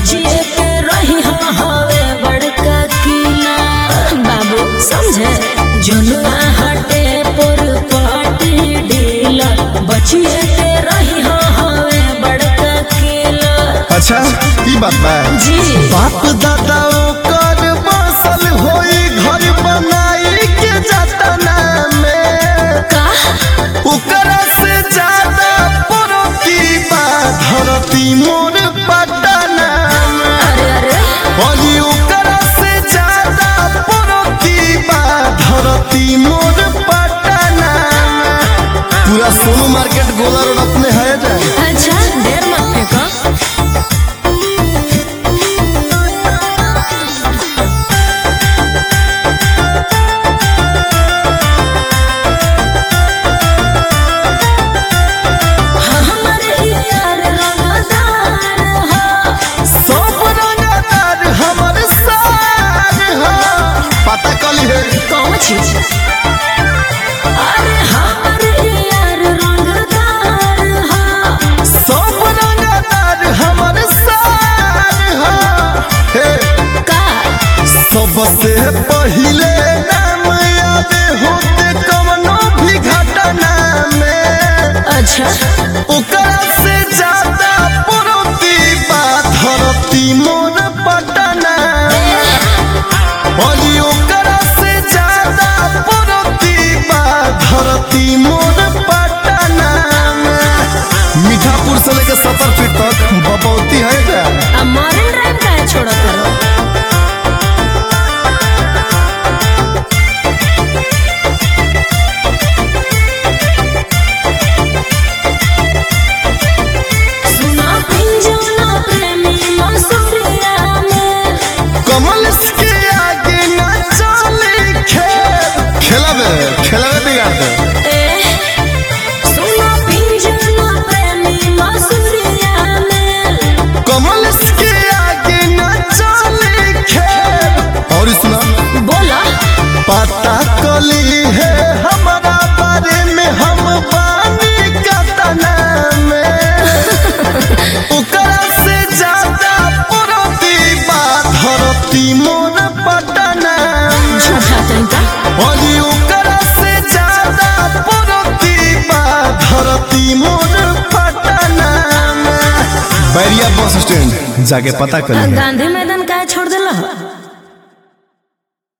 बचिए के रही हाँ हवे बड़का किला बाबू समझे जुनुआ हटे पर पाटी ढीला बचिए के रही हाँ हवे बड़का किला अच्छा ई बात बा जी बाप दादा ओकर बसल होई घर बनाई के जतना में का ओकरा से ज्यादा परोती बा धरती मोर पटना में अरे अरे अली ओकरा से ज्यादा परोती बा धरती मोर पटना में पूरा सोनू मार्केट गोला रोड अपने है जाए अच्छा देर मत फेंको हमारे यार रंगदार हो सब रंगदार हमर सार हो पता कली है कौन चीज अरे हमारे यार रंगदार हो सब रंगदार हमर सार हो हे का सबसे पहिले नाम याद होते कवनो भी घटना में अच्छा ओकरा से ज्यादा परोती बा धरती मोर पटना अली ओकरा से ज्यादा परोती बा धरती मोर पटना मीठापुर से लेकर सत्तर फीट तक बपौती है क्या अब मॉर्निंग ड्राइव का है छोड़ो करो सुना पिंजौना प्रेमी मसूरिया में कमल के आगे न चले खेल खेलबे खेलबे बिगाड़ दे ए सुना पिंजौना प्रेमी मसूरिया में कमल के आगे न चले खेल और सुना बोला पता कली है हमारा बारे में हम बानी कतना में ओकरा से ज्यादा परोती बा धरती मोर पटना झूठा तरीका अली ओकरा से ज्यादा परोती बा धरती मोर पटना बैरिया बस स्टैंड जाके पता कर गांधी मैदान का छोड़ दिला